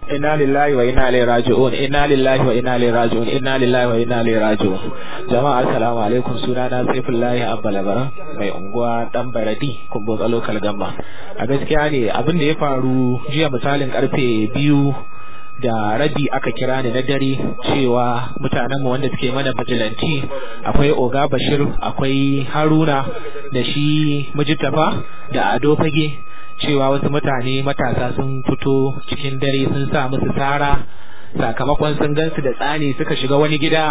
inna lillahi wa inna ilaihi raji'un inna lillahi wa inna ilaihi raji'un inna lillahi wa inna ilaihi raji'un jama'a assalamu alaikum sunana Saifullahi Abba Labaran mai unguwa dan Baradi kumbo local gamba a gaskiya ne abin da ya faru jiya misalin karfe biyu da rabi aka kira ni na dare cewa mutanen mu wanda suke mana bijilanti akwai Oga Bashir akwai Haruna da shi Mujitafa da Ado Fage cewa wasu mutane matasa sun fito cikin dare sun sa musu tsara sakamakon sun gansu da tsani suka shiga wani gida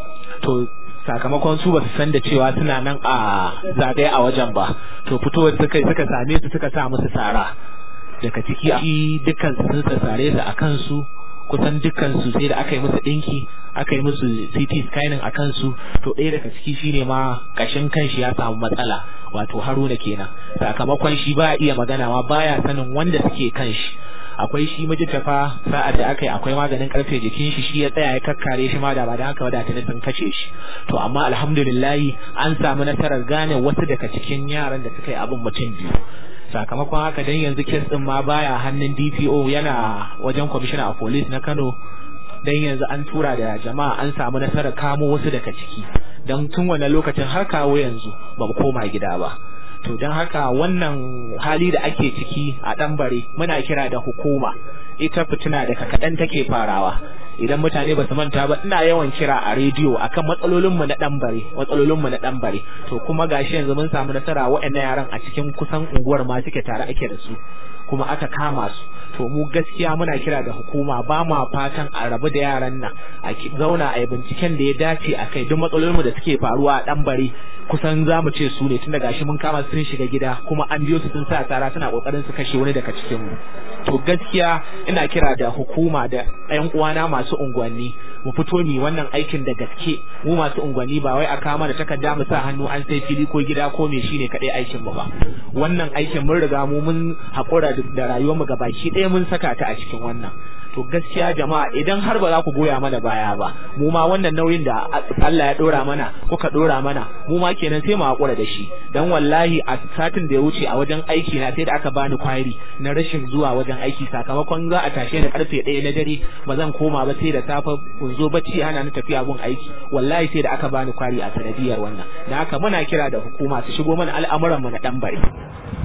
to sakamakon su ba su san da cewa suna nan a zagaye a wajen ba to fitowar suka suka same su suka sa musu tsara daga ciki dukkan su sun sassare su a kansu kusan dukkan su sai da aka yi musu dinki aka yi musu CT scanning a kansu to ɗaya daga ciki shine ma kashin kanshi ya samu matsala wato Haruna kenan sakamakon shi ba iya magana ma baya sanin wanda suke kanshi akwai shi mijitafa sa'ad da aka yi akwai maganin karfe jikin shi shi ya tsaya ya kakkare shi ma da ba da haka wadata ne sun kace shi to amma alhamdulillah an samu nasarar gane wasu daga cikin yaran da suka yi abin mutum biyu sakamakon haka dan yanzu kes din ma baya hannun DPO yana wajen commissioner of police na Kano dan yanzu an tura da jama'a an samu nasarar kamo wasu daga ciki dan tun wannan lokacin har kawo yanzu ba mu koma gida ba to don haka wannan hali da ake ciki a ɗanbare muna kira da hukuma ita fitina daga kaɗan take farawa idan mutane ba su manta ba ina yawan kira a rediyo akan matsalolinmu na ɗanbare matsalolinmu na ɗanbare to kuma gashi yanzu mun samu nasara waɗannan yaran a cikin kusan unguwar ma suke tare ake da su kuma aka kama su to mu gaskiya muna kira da hukuma ba ma fatan a rabu da yaran nan a zauna a yi binciken da ya dace a kai duk matsalolinmu da suke faruwa a ɗan bare kusan za mu ce su ne tun da gashi mun kama sun shiga gida kuma an biyo su sun sa tsara suna kokarin su kashe wani daga cikin mu to gaskiya ina kira da hukuma da ƴan uwana masu unguwanni mu fito ni wannan aikin da gaske mu masu unguwanni ba wai a kama da takarda mu sa hannu an sai fili ko gida ko me shine kadai aikin mu ba wannan aikin mun riga mu mun haƙura da rayuwar mu gabaki ɗaya mun saka ta a cikin wannan to gaskiya jama'a idan har ba za ku goya mana baya ba mu ma wannan nauyin da Allah ya dora mana kuka dora mana mu ma kenan sai mu hakura da shi dan wallahi a satin da ya wuce a wajen aiki na sai da aka bani kwari na rashin zuwa wajen aiki sakamakon za a tashe da karfe 1 na dare ba zan koma ba sai da safe kun zo bacci hana ni tafiya gun aiki wallahi sai da aka bani kwari a sanadiyar wannan da haka muna kira da hukuma su shigo mana al'amuran mu na dan bare